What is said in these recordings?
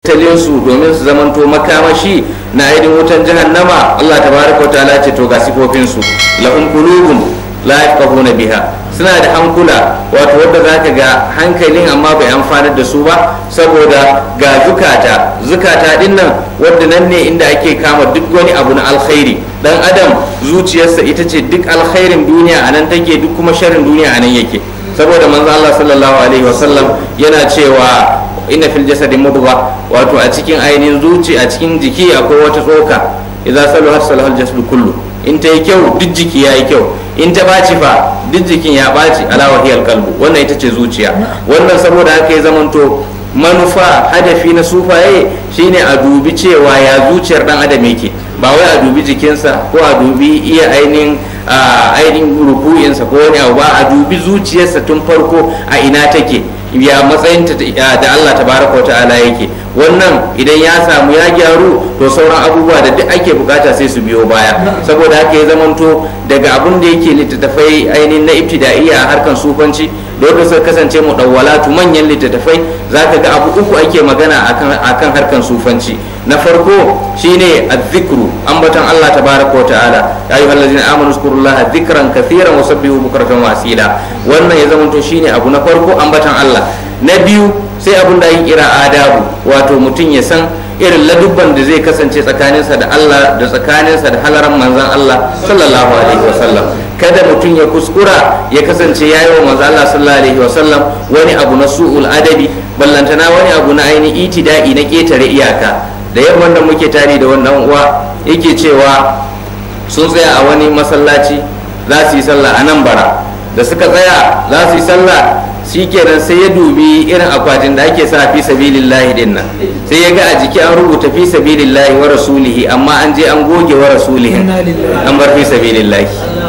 tattalinsu domin su zamanto makamashi na ainihin wutan jahannama Allah tabaraka wa ta'ala ce to ga sifofinsu lahum qulubun la yafqahuna biha suna da hankula wato wanda zaka ga hankalin amma bai amfanar da su ba saboda ga zukata zukata din nan wanda nan ne inda ake kama duk wani abu na alkhairi dan adam zuciyarsa ita ce duk alkhairin duniya a nan take duk kuma sharrin duniya a nan yake saboda manzo Allah sallallahu alaihi wasallam yana cewa inna fil jasadi mudgha wato a cikin ainihin zuci a cikin jiki akwai wata tsoka idza saluhat salahal jasadu kullu in ta yi kyau duk jiki ya yi kyau in ta baci fa duk jikin ya baci ala wahiyal qalbu wannan ita ce zuciya wannan saboda haka ya zamanto manufa hadafi na sufaye shine a dubi cewa ya zuciyar dan adam yake ba wai a dubi jikinsa ko a dubi iya ainihin ainihin ruku'insa ko wani abu ba a dubi zuciyarsa tun farko a ina take ya matsayinta da Allah tabaraka wa ta'ala yake wannan idan ya samu ya gyaru to sauran abubuwa da duk ake bukata sai su biyo baya saboda haka ya zamanto daga abun da yake littattafai ainihin na ibtida'iyya a harkan sufanci da yadda suka kasance mu dawwalatu manyan littattafai zaka ga abu uku ake magana akan akan harkan sufanci na farko shine azzikru ambaton Allah tabaraka wa ta'ala ya ayyuhal ladzina amanu zkurullaha dhikran kathiran wa sabbihu bukratan wa asila wannan ya zamanto shine abu na farko ambaton Allah na biyu sai abun da ake kira adabu wato mutum ya san irin ladubban da zai kasance tsakaninsa da Allah da tsakaninsa da halaran manzon Allah sallallahu alaihi wasallam kada mutum ya kuskura ya kasance ya yi wa manzon Allah sallallahu alaihi wasallam wani abu na su'ul adabi ballantana wani abu na ainihin itida'i na ketare iyaka da yamman da muke tare da wannan uwa yake cewa sun tsaya a wani masallaci za su yi sallah a nan bara da suka tsaya za su yi sallah shikenan sai ya dubi irin akwatin da ake sa fi sabilillahi din nan sai ya ga a jiki an rubuta fi sabilillahi wa rasulihi amma an je an goge wa rasulihi an bar fi sabilillahi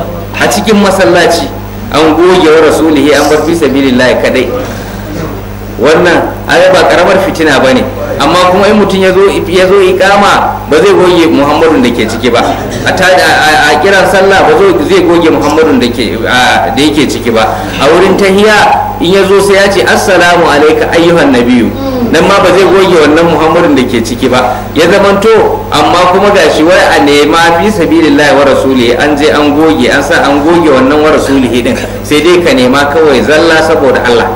a cikin masallaci an goge wa rasulihi an bar fi sabilillahi kadai wannan ai ba karamar fitina bane amma kuma in mutum ya zo ya zo ikama ba zai goge muhammadun da ke ciki ba a kiran sallah ba zai goge muhammadun da yake ciki ba a wurin tahiya in ya zo sai ya ce assalamu alaika ayyuhan nabiyu nan ma ba zai goge wannan muhammadun da ke ciki ba ya zamanto amma kuma gashi wai a nema fi sabilillahi wa rasulihi an je an goge an sa an goge wannan wa rasulihi din sai dai ka nema kawai zalla saboda Allah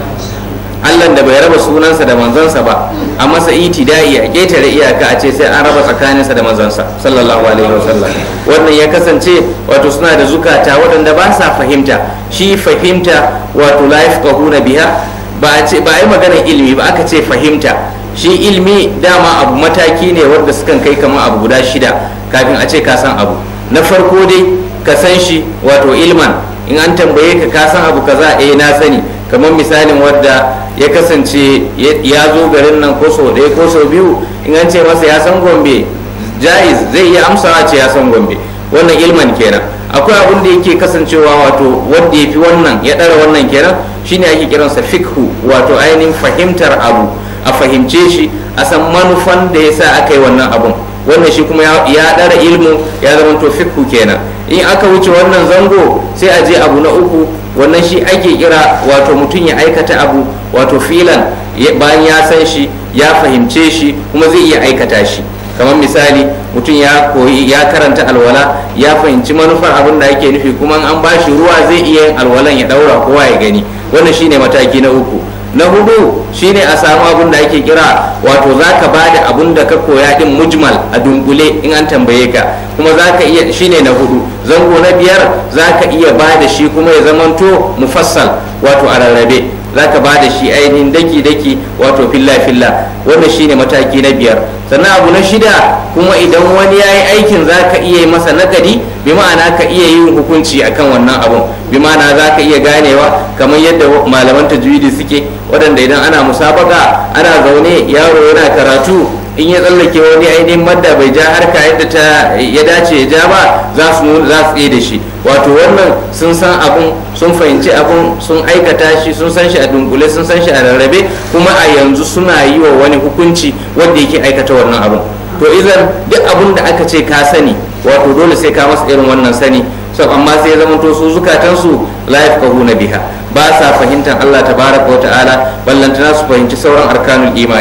Allah da bai raba sunansa da manzansa ba a masa itida'i a ketare iyaka a ce sai an raba tsakaninsa da manzansa sallallahu alaihi wasallam wannan ya kasance wato suna da zukata waɗanda ba sa fahimta shi fahimta wato la yafqahuna biha ba a ce ba a yi maganar ilimi ba aka ce fahimta shi ilimi dama abu mataki ne wanda sukan kai kamar abu guda shida kafin a ce ka san abu na farko dai ka san shi wato ilman in an tambaye ka ka san abu kaza eh na sani kamar misalin wadda ya kasance ya zo garin nan ko sau ɗaya ko sau biyu in an ce masa ya san gombe jaiz zai iya amsawa ce ya san gombe wannan ilman kenan akwai abin da yake kasancewa wato wanda ya fi wannan ya ɗara wannan kenan shine ake kiransa fikhu wato ainihin fahimtar abu a fahimce shi a san manufan da ya sa aka yi wannan abun wannan shi kuma ya ɗara ilmu ya zama to fikhu kenan in aka wuce wannan zango sai a je abu na uku wannan shi ake kira wato mutum ya aikata abu wato filan bayan ya san shi ya fahimce shi kuma zai iya aikata shi kamar misali mutum ya koyi ya karanta alwala ya fahimci manufar abin da ake nufi kuma an ba shi ruwa zai iya yin alwalan ya daura kowa ya gani wannan shine mataki na uku na hudu shine a samu abin da ake kira wato zaka bada abin da ka koya din mujmal a dunkule in an tambaye ka kuma zaka iya shine na hudu zango na biyar zaka iya bada shi kuma ya zamanto mufassal wato a rarrabe zaka bada shi ainihin daki daki wato filla filla wannan shine mataki na biyar sannan abu na shida kuma idan wani ya yi aikin za ka iya yi masa nakadi bi ma'ana ka iya yin hukunci akan wannan abun bi ma'ana za ka iya ganewa kamar yadda malaman tajwidi suke waɗanda idan ana musabaka ana zaune yaro yana karatu in ya tsallake wani ainihin madda bai ja harka yadda ta ya dace ya ja ba za su za su tsaye da shi wato wannan sun san abun sun fahimci abun sun aikata shi sun san shi a dunkule sun san shi a rarrabe kuma a yanzu suna yi wa wani hukunci wanda yake aikata wannan abun to idan duk abun da aka ce ka sani wato dole sai ka masa irin wannan sani so amma sai ya zama to su zukatansu la yafqahuna biha ba sa fahimtar Allah tabaraka wa ta'ala ballantana su fahimci sauran arkanul imani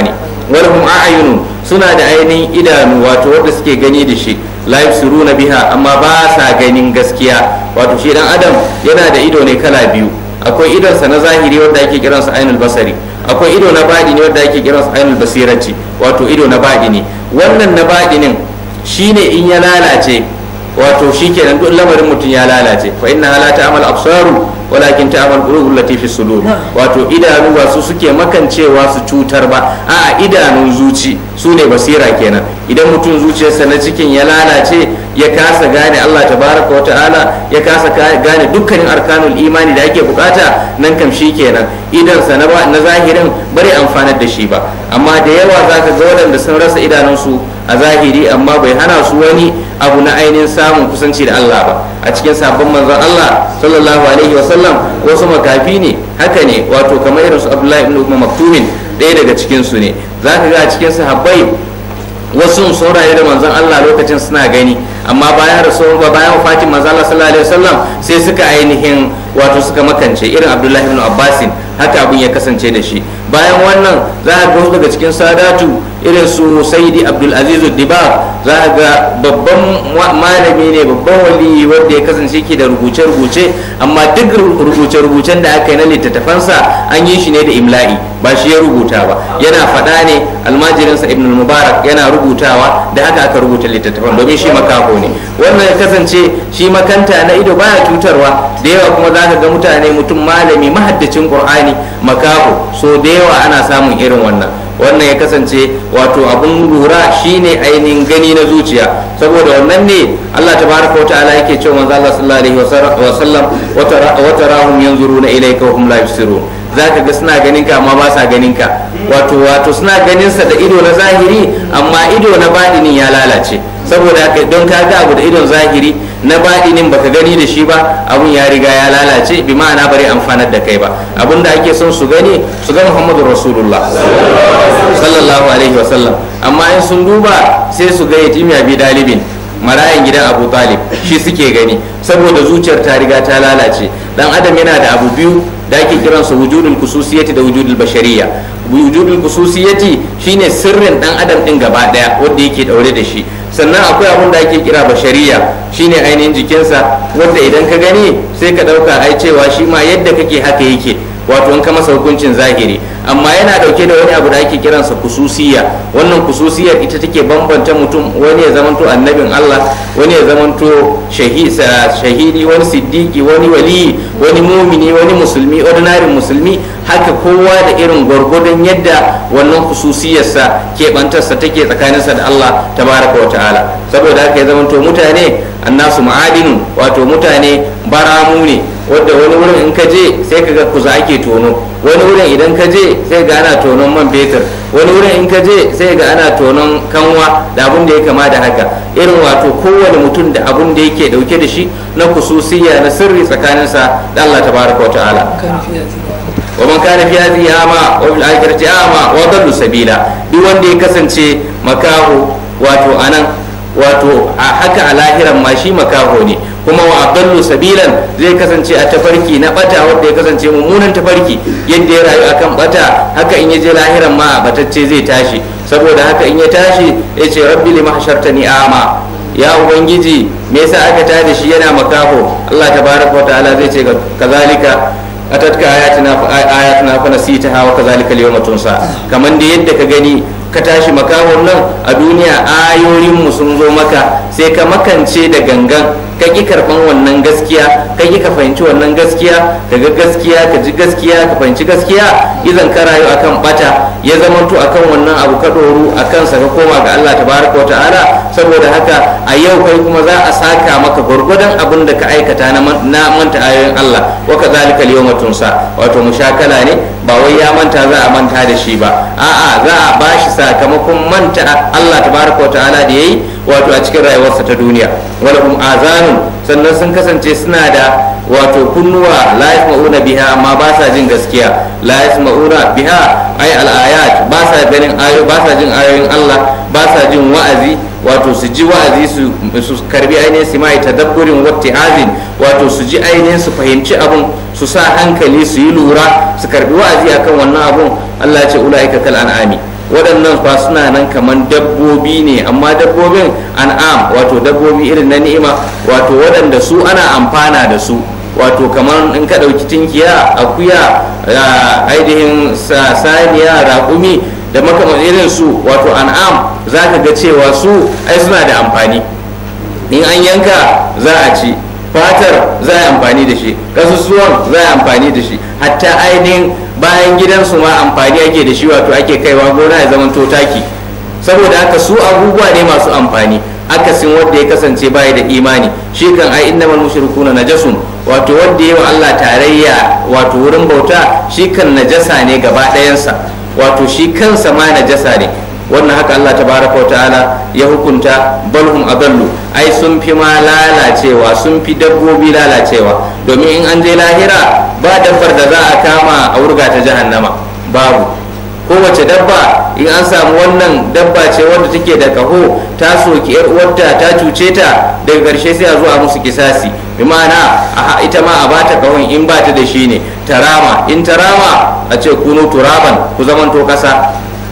walhum a'yunun suna da ainihin idanu wato wanda suke gani da shi la yusiruna biha amma ba sa ganin gaskiya wato shi dan adam yana da ido ne kala biyu akwai idonsa na zahiri wanda ake kiransa ainul basari akwai ido na baɗi ne wanda ake kiransa ainul basirati wato ido na baɗi ne wannan na baɗinin shine in ya lalace wato shikenan duk lamarin mutum ya lalace fa inna la ta'mal absaru walakin ta'mal qulubul lati fi sudur wato idanu ba su suke makancewa su cutar ba a'a idanun zuci su ne basira kenan idan mutum zuciyarsa na cikin ya lalace ya kasa gane Allah tabaraka wa ta'ala ya kasa gane dukkanin arkanul imani da ake bukata nan kam shi kenan idansa na na zahirin bari amfanar da shi ba amma da yawa zaka ga waɗanda sun rasa idanunsu a zahiri amma bai hana su wani abu na ainihin samun kusanci da Allah ba a cikin sabon manzon Allah sallallahu alaihi wasallam wasu makafi ne haka ne wato kamar irin su Abdullahi ibn Umar Maktumin ɗaya daga cikin su ne zaka ga a cikin sahabbai wasu sun rayu da manzon Allah lokacin suna gani amma bayan rasuwar ba bayan wafatin manzon Allah sallallahu alaihi wasallam sai suka ainihin wato suka makance irin Abdullahi ibn Abbasin haka abin ya kasance da shi bayan wannan za a ga daga cikin sadatu irin su saidi abdul aziz dibar za a ga babban malami ne babban wali wanda ya kasance ke da rubuce-rubuce amma duk rubuce-rubucen da aka yi na littattafansa an yi shi ne da imla'i ba shi ya rubuta ba yana faɗa ne almajirinsa ibn mubarak yana rubutawa da haka aka rubuta littattafan domin shi makaho ne wannan ya kasance shi makanta na ido baya cutarwa da yawa kuma za ka ga mutane mutum malami mahaddacin qur'ani makaho so da yawa ana samun irin wannan wannan ya kasance wato abun lura shine ainihin gani na zuciya saboda wannan ne Allah tabaraka wata'ala yake cewa manzo Allah sallallahu alaihi wasallam wa tarahum yanzuruna ilayka wa hum la yubsirun zaka ga suna ganin ka amma ba sa ganin ka wato wato suna ganin sa da ido na zahiri amma ido na badinin ya lalace saboda haka don ka ga abu da idon zahiri na baɗinin baka gani da shi ba abun ya riga ya lalace bi ma'ana bari amfanar da kai ba abun da ake son su gani su ga muhammadu rasulullah sallallahu alaihi wasallam amma in sun duba sai su ga yatimi abi dalibin marayan gidan abu talib shi suke gani saboda zuciyar ta riga ta lalace dan adam yana da abu biyu da ake kiransa wujudul kususiyati da wujudul bashariya wujudul kususiyati shine sirrin dan adam din gaba daya wanda yake daure da shi sannan akwai abun da ake kira bashariya shine ainihin jikinsa wanda idan ka gani sai ka dauka ai cewa shi ma yadda kake haka yake wato in ka masa hukuncin zahiri amma yana dauke da wani abu da ake kiransa kususiya wannan kususiyar ita take bambanta mutum wani ya zamanto annabin Allah wani ya zamanto shahidi wani siddiki wani wali wani mumini wani musulmi ordinary musulmi haka kowa da irin gwargwadon yadda wannan kususiyarsa keɓantarsa take tsakaninsa da Allah tabaraka wa ta'ala saboda haka ya zamanto mutane annasu ma'adinu wato mutane baramu ne wadda wani wurin in ka je sai ka ga kuza ake tono wani wurin idan ka je sai ga ana tonon man fetur wani wurin in ka je sai ga ana tonon kanwa da abun da ya kama da haka irin wato kowane mutum da abun da yake dauke da shi na kususiya na sirri tsakaninsa da Allah tabaraka wa ta'ala wa man kana fi hadhihi ama wa bil akhirati ama wa dallu sabila duk wanda ya kasance makaho wato anan wato a haka a lahiran ma shi makaho ne kuma wa adallu sabilan zai kasance a tafarki na bata wanda ya kasance mummunan tafarki yadda ya rayu akan bata haka in ya je lahiran ma a batacce zai tashi saboda haka in ya tashi ya ce rabbi lima hashartani ama ya ubangiji me yasa aka tada shi yana makaho Allah tabaraka wa ta'ala zai ce kazalika atatka ayatina fa ayatina fa nasitaha wa kazalika al-yawma tunsa kaman da yadda ka gani ka tashi makahon nan a duniya ayoyinmu sun zo maka sai ka makance da gangan ka ƙi karɓan wannan gaskiya ka ƙi ka fahimci wannan gaskiya ka ga gaskiya ka ji gaskiya ka fahimci gaskiya idan ka rayu akan bata ya zamanto akan wannan abu ka ɗoru a kansa ka koma ga Allah tabaraka wa ta'ala saboda haka a yau kai kuma za a saka maka gwargwadon abin da ka aikata na manta ayoyin Allah wa kazalika al-yawma tunsa wato mushakala ne ba wai ya manta za a manta da shi ba a'a za a bashi sakamakon manta Allah tabaraka wa ta'ala da yayi wato a cikin rayuwarsa ta duniya walahum azanun sannan sun kasance suna da wato kunnuwa la yasma'una biha amma ba sa jin gaskiya la yasma'una biha ay al-ayat ba sa ganin ayo ba sa jin ayoyin Allah ba sa jin wa'azi wato su ji wa'azi su su karbi ainihin su mai tadabburin watti'azin wato su ji ainihin su fahimci abun su sa hankali su yi lura su karbi wa'azi akan wannan abun Allah ya ce ulaika kal an'ami waɗannan fa suna nan kamar dabbobi ne amma dabbobin an'am wato dabbobi irin na ni'ima wato waɗanda su ana amfana da su wato kamar in ka ɗauki tinkiya akuya ainihin saniya raƙumi da makaman irin su wato an'am za ka ga cewa su ai suna da amfani in an yanka za a ci fatar za a yi amfani da shi kasusuwan za a yi amfani da shi hatta ainihin bayan gidansu ma amfani ake da shi wato ake kaiwa gona ya zama taki saboda haka su abubuwa ne masu amfani akasin wanda ya kasance baya da imani shi kan ai innamal mushrikuna najasun wato wanda yayi wa Allah tarayya wato wurin bauta shi kan najasa ne gaba ɗayansa wato shi kansa ma najasa ne wannan haka Allah tabaraka wa ta'ala ya hukunta balhum adallu ai sun fi ma lalacewa sun fi dabbobi lalacewa domin in an je lahira ba dabbar da za a kama a wurga ta jahannama babu kowace dabba in an samu wannan dabba ce wanda take da kaho ta soki yar uwarta ta cuce ta daga karshe sai a zo a musu kisasi bi ma'ana ita ma a bata kahon in ba ta da shi ne tarama in tarama a ce kunu turaban ku zamanto kasa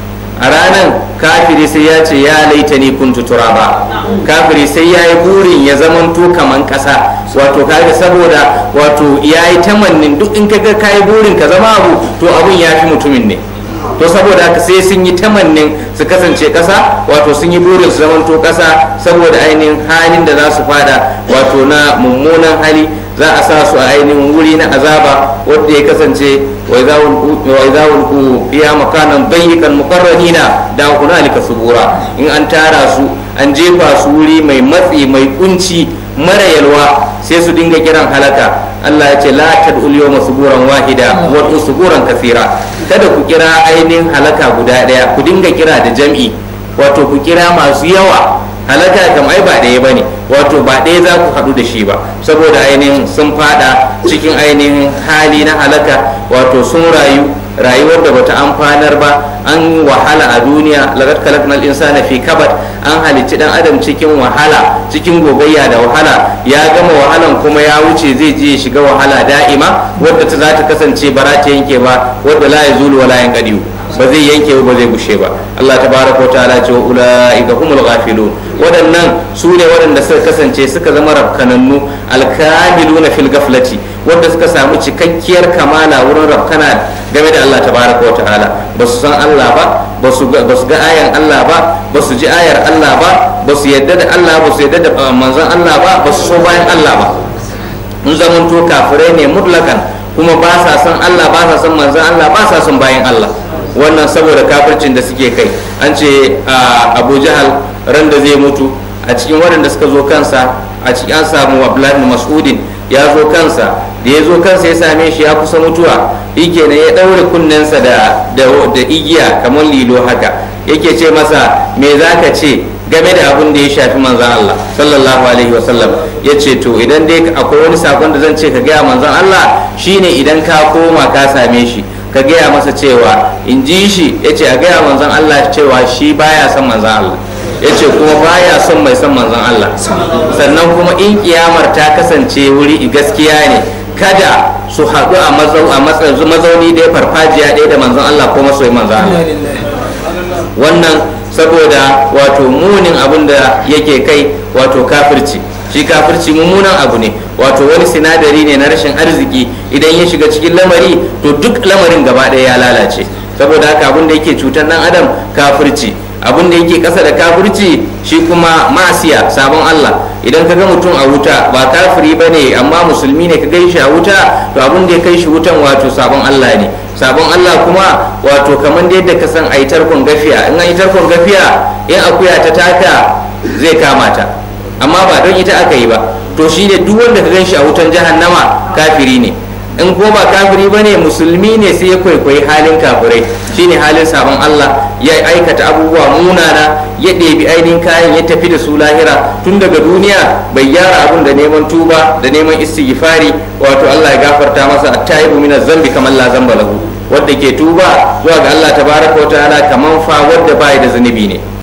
a ranar kafiri sai ya ce ya laita ni kuntu turaba kafiri sai ya yi burin ya zamanto kaman kasa wato kaga saboda wato ya yi tamannin duk in kaga ka yi burin ka zama abu to abun ya fi mutumin ne to saboda haka sai sun yi tamannin su kasance kasa wato sun yi burin su zamanto kasa saboda ainihin halin da za su fada wato na mummunan hali za a sa su a ainihin wuri na azaba wanda ya kasance wa idza ulqu fiha makanan dayyikan muqarranina da hunalika subura in an tara su an jefa su wuri mai matsi mai kunci mara yalwa sai su dinga kiran halaka Allah ya ce la tad'ul yawma suburan wahida wa suburan kathira kada ku kira ainihin halaka guda daya ku dinga kira da jam'i wato ku kira masu yawa halaka kam ai ba ɗaya bane wato ba ɗaya za ku haɗu da shi ba saboda ainihin sun fada cikin ainihin hali na halaka wato sun rayu rayuwar da bata amfanar ba an wahala a duniya laqad khalaqnal insana fi kabad an halicci dan adam cikin wahala cikin gogayya da wahala ya gama wahalan kuma ya wuce zai je ya shiga wahala da'ima wadda ta za ta kasance ba ta yanke ba wadda la yazulu wala yanqadiu ba zai yanke ba zai gushe ba Allah tabaraka wa ta'ala ce ulaika humul ghafilun waɗannan su ne waɗanda suka kasance suka zama rafkanannu alkamiluna fil gaflati wanda suka samu cikakkiyar kamala wurin rafkana game da Allah tabaraka wa ta'ala ba su san Allah ba ba su ga ayan Allah ba ba su ji ayar Allah ba ba su yadda da Allah ba su yadda da manzon Allah ba ba su so bayan Allah ba in zamanto kafirai ne mutlakan kuma ba sa son Allah ba sa son manzon Allah ba sa son bayan Allah wannan saboda kafircin da suke kai an ce abu jahal ran da zai mutu a cikin waɗanda suka zo kansa a cikin an samu abdullahi mas'udin ya zo kansa da ya zo kansa ya same shi ya kusa mutuwa yake ne ya ɗaure kunnensa da da igiya kamar lilo haka yake ce masa me za ka ce game da abin da ya shafi manzan Allah sallallahu alaihi wasallam ya ce to idan dai akwai wani sakon da zan ce ka gaya manzan Allah shine idan ka koma ka same shi ka gaya masa cewa in ji shi ya ce a gaya manzan Allah cewa shi baya son manzan Allah ya ce kuma baya son mai son manzan Allah sannan kuma in kiyamar ta kasance wuri gaskiya ne kada su haɗu a mazauni ɗaya farfajiya ɗaya da manzan Allah ko masoyi manzan Allah wannan saboda wato munin abin da yake kai wato kafirci shi kafirci mummunan abu ne wato wani sinadari ne na rashin arziki idan ya shiga cikin lamari to duk lamarin gaba ɗaya ya lalace saboda haka abin da yake cutar dan adam kafirci abin da yake ƙasa da kafirci shi kuma masiya sabon Allah idan ka ga mutum a wuta ba kafiri ba ne amma musulmi ne ka gai shi a wuta to abin da ya kai shi wutan wato sabon Allah ne sabon Allah kuma wato kamar da yadda ka san a yi tarkon gafiya in an yi tarkon gafiya in akuya ta taka zai kama ta amma ba don ita aka yi ba to shi ne duk wanda ka gan shi a wutan jahannama kafiri ne in ko ba kafiri ba ne musulmi ne sai ya kwaikwayi halin kafirai shine halin sabon Allah ya aikata abubuwa munana ya ɗebi ainihin kayan ya tafi da su lahira tun daga duniya bai gyara abun da neman tuba da neman istighfari wato Allah ya gafarta masa at-taibu min zambi kamar la zamba lahu wanda ke tuba zuwa ga Allah tabaraka wa ta'ala kaman fa wanda bai da zunubi ne